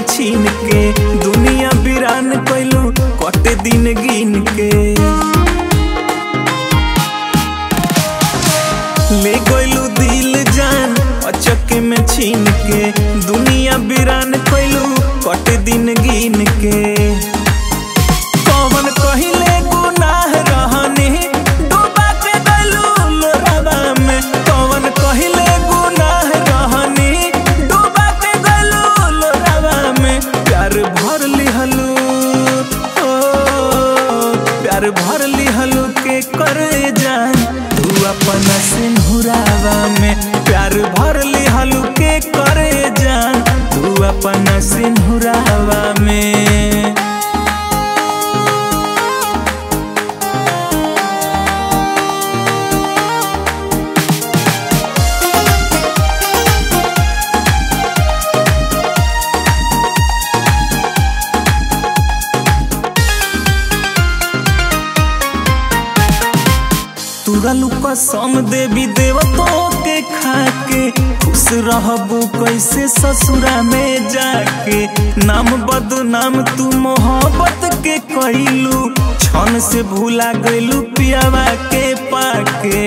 छीन के दुनिया बिरान कैलू कटे दिन गिन के ले गइलू दिल जान अचके में छीन के दुनिया बिरान कैलू कटे दिन गिन के कौन कहिले गुनाह रहनी डूबा के गइलू लोरावा में कौन कहिले गुनाह रहनी डूबा के गइलू लोरावा में प्यार भर लिहलू ओ प्यार भर लिहलू के करे जान तू अपना सिंहुरावा में प्यार भर लिहलू के करे जान तू अपना सिंहुरावा में तुरलू कसम देवी देवतों के खाके खुश रहबू कैसे ससुरा में जाके नाम बदनाम तू मोहब्बत के कैलू क्षण से भूला गइलू पियावा के पाके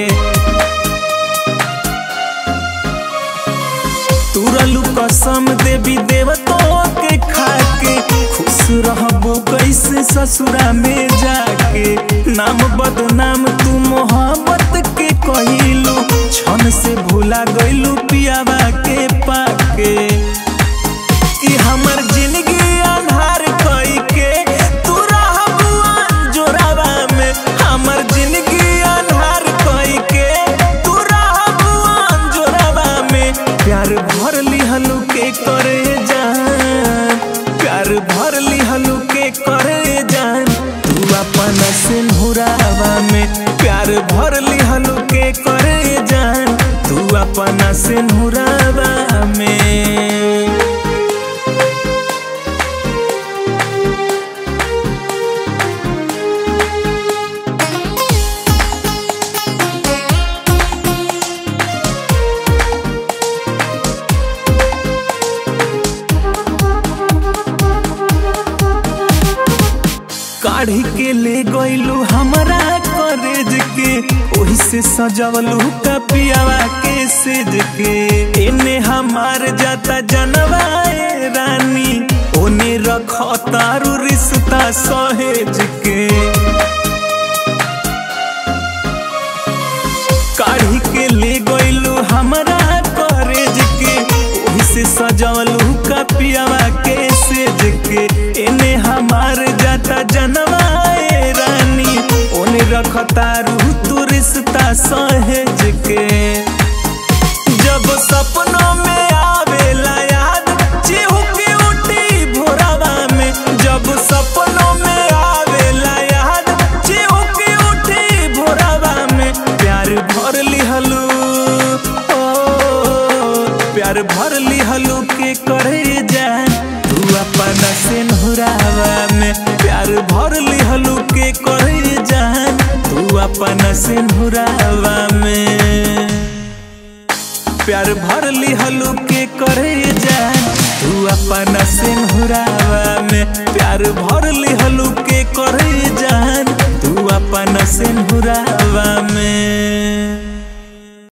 तुरलू कसम देवी देवतों के खाके खुश रहबू कैसे ससुरा में जाके नाम बदनाम तू मोहब्बत के कहिलू क्षण से भूला गइलू पियावा के पाके कि हमर जिंदगी अन्हार कई के तू रहबू जोरावा में हमर जिंदगी अन्हार कई के तू रहबू जोरावा में प्यार भर लिहलू के करे जान प्यार भर लिहलू के करे जान तू अपन सिंहुरावा में प्यार भर लिहलू के करे जान तू अपन सिंहुरावा में काढ़ी के ले गइलू हमरा करेज के ओही से सजवलू कपियावा के सेज के एने हमार जाता जनवाए रानी ओने रख तारू रिश्ता सहेज के काढ़ी के ले गइलू हमरा करेज के ओही से सजवलू कपियावा के सेज के एने हमार जाता जनवाए रानी ओने रखता रू तू रिश्ता सहेज के जब सपनों में आवेला याद चिहुकी उठी भोरावा में जब सपनों में आवेला याद चिहुकी उठी भोरावा में प्यार भर लिहलू ओ प्यार भर लिहलू के करे जान तू अपन सिंहुरावा में प्यार भर लिहलू के करे जान तू अपन सिंहुरावा में प्यार भर लिहलू के करे जान तू अपन सिंहुरावा में प्यार भर लिहलू के करे जान तू अपन सिंहुरावा